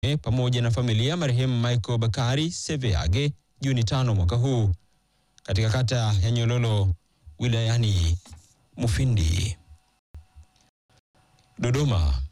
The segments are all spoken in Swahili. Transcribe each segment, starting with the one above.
Mfaume pamoja na familia marehemu Michael Bakari Seveage Juni tano mwaka huu katika kata ya Nyololo wilayani Mufindi. Dodoma.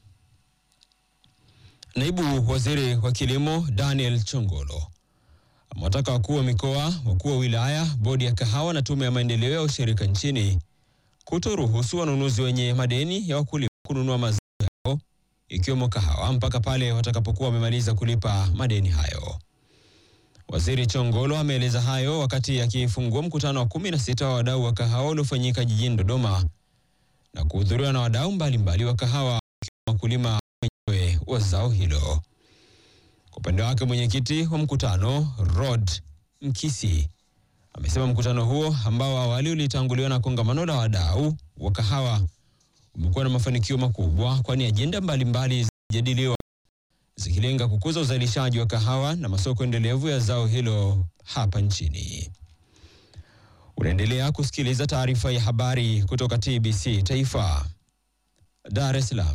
Naibu Waziri wa Kilimo Daniel Chongolo amewataka wakuu wa mikoa, wakuu wa wilaya, bodi ya kahawa na tume ya maendeleo ya ushirika nchini kutoruhusu wanunuzi wenye madeni ya wakulima kununua mazao yao ikiwemo kahawa mpaka pale watakapokuwa wamemaliza kulipa madeni hayo. Waziri Chongolo ameeleza hayo wakati akifungua mkutano wa kumi na sita wa wadau wa kahawa uliofanyika jijini Dodoma na kuhudhuriwa na wadau mbalimbali wa kahawa wakiwemo wakulima wenyewe wa zao hilo. Kwa upande wake mwenyekiti wa mkutano Rod Mkisi amesema mkutano huo ambao awali ulitanguliwa na kongamano la wadau wa kahawa umekuwa na mafanikio makubwa, kwani ajenda mbalimbali zilijadiliwa zikilenga kukuza uzalishaji wa kahawa na masoko endelevu ya zao hilo hapa nchini. Unaendelea kusikiliza taarifa ya habari kutoka TBC Taifa, Dar es Salaam.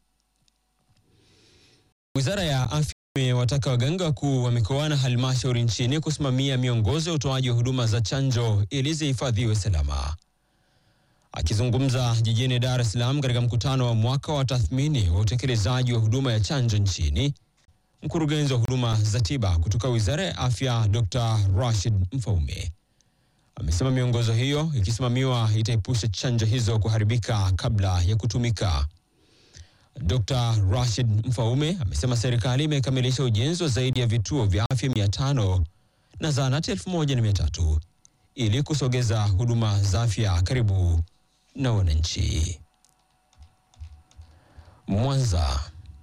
Wizara ya Afya imewataka waganga wakuu wa mikoa na halmashauri nchini kusimamia miongozo ya utoaji wa huduma za chanjo ili zihifadhiwe salama. Akizungumza jijini Dar es Salaam katika mkutano wa mwaka wa tathmini wa utekelezaji wa huduma ya chanjo nchini, mkurugenzi wa huduma za tiba kutoka Wizara ya Afya Dr. Rashid Mfaume amesema miongozo hiyo ikisimamiwa itaepusha chanjo hizo kuharibika kabla ya kutumika. Dr. Rashid Mfaume amesema serikali imekamilisha ujenzi wa zaidi ya vituo vya afya mia tano na zahanati elfu moja na mia tatu ili kusogeza huduma za afya karibu na wananchi. Mwanza.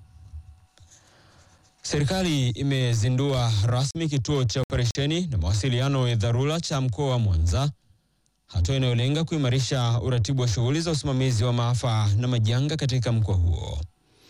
Serikali imezindua rasmi kituo cha operesheni na mawasiliano ya dharura cha mkoa wa Mwanza, hatua inayolenga kuimarisha uratibu wa shughuli za usimamizi wa maafa na majanga katika mkoa huo.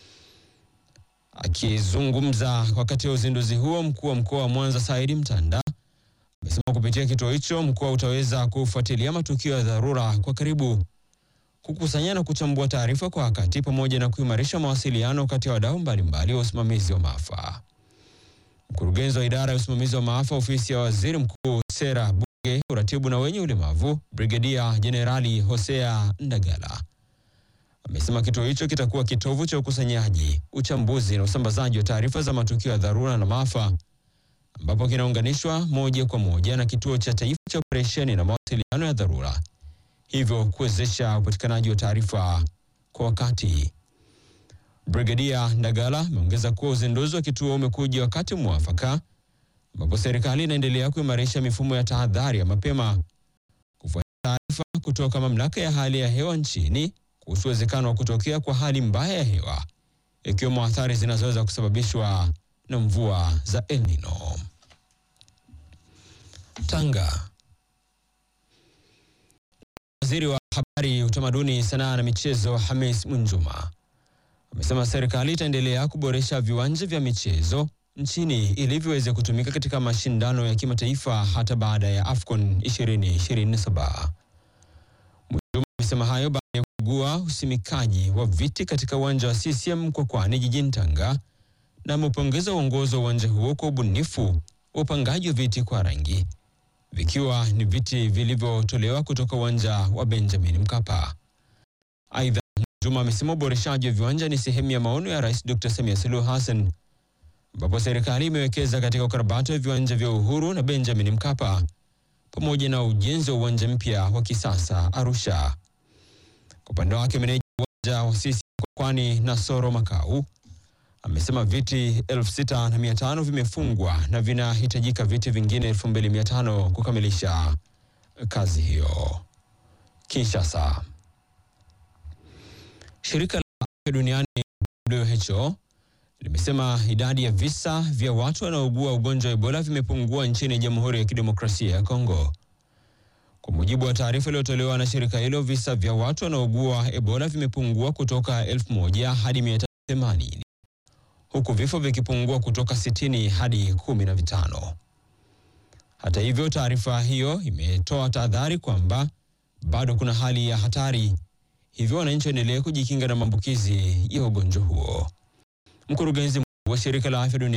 Akizungumza wakati wa uzinduzi huo, mkuu wa mkoa wa Mwanza Saidi Mtanda amesema kupitia kituo hicho mkoa utaweza kufuatilia matukio ya dharura kwa karibu, kukusanya na kuchambua taarifa kwa wakati, pamoja na kuimarisha mawasiliano kati ya wadau mbalimbali wa usimamizi wa maafa. Mkurugenzi wa idara ya usimamizi wa maafa ofisi ya waziri mkuu, sera, bunge, uratibu na wenye ulemavu, Brigedia Jenerali Hosea Ndagala amesema kituo hicho kitakuwa kitovu cha ukusanyaji, uchambuzi na usambazaji wa taarifa za matukio ya dharura na maafa ambapo kinaunganishwa moja kwa moja na kituo cha taifa cha operesheni na mawasiliano ya dharura, hivyo kuwezesha upatikanaji wa taarifa kwa wakati. Brigedia Ndagala ameongeza kuwa uzinduzi wa kituo umekuja wakati mwafaka ambapo serikali inaendelea kuimarisha mifumo ya tahadhari ya mapema kufuatia taarifa kutoka mamlaka ya hali ya hewa nchini kuhusu uwezekano wa kutokea kwa hali mbaya ya hewa ikiwemo athari zinazoweza kusababishwa na mvua za El Nino. Tanga. Waziri wa Habari, Utamaduni, Sanaa na Michezo Hamis Mwinjuma amesema serikali itaendelea kuboresha viwanja vya michezo nchini ili viweze kutumika katika mashindano ya kimataifa hata baada ya AFCON 2027. Mwinjuma amesema hayo baada ya kugua usimikaji wa viti katika uwanja wa CCM Mkwakwani jijini Tanga na amepongeza uongozi wa uwanja huo kwa ubunifu wa upangaji wa viti kwa rangi vikiwa ni viti vilivyotolewa kutoka uwanja wa Benjamin Mkapa. Aidha, Juma amesema uboreshaji wa viwanja ni sehemu ya maono ya Rais Dr. Samia Suluhu Hassan ambapo serikali imewekeza katika ukarabati wa viwanja vya Uhuru na Benjamin Mkapa pamoja na ujenzi wa uwanja mpya wa kisasa Arusha. Kwa upande wake, meneja uwanja wa CCM Mkwakwani Nasoro Makau amesema viti elfu sita na mia tano vimefungwa na vinahitajika viti vingine elfu mbili mia tano kukamilisha kazi hiyo. Kinshasa. Shirika la Afya Duniani WHO limesema idadi ya visa vya watu wanaougua ugonjwa wa Ebola vimepungua nchini Jamhuri ya Kidemokrasia ya Kongo. Kwa mujibu wa taarifa iliyotolewa na shirika hilo, visa vya watu wanaougua Ebola vimepungua kutoka elfu moja hadi mia tatu themanini huku vifo vikipungua kutoka sitini hadi kumi na vitano. Hata hivyo, taarifa hiyo imetoa tahadhari kwamba bado kuna hali ya hatari, hivyo wananchi waendelee kujikinga na maambukizi ya ugonjwa huo. Mkurugenzi wa shirika la afya duniani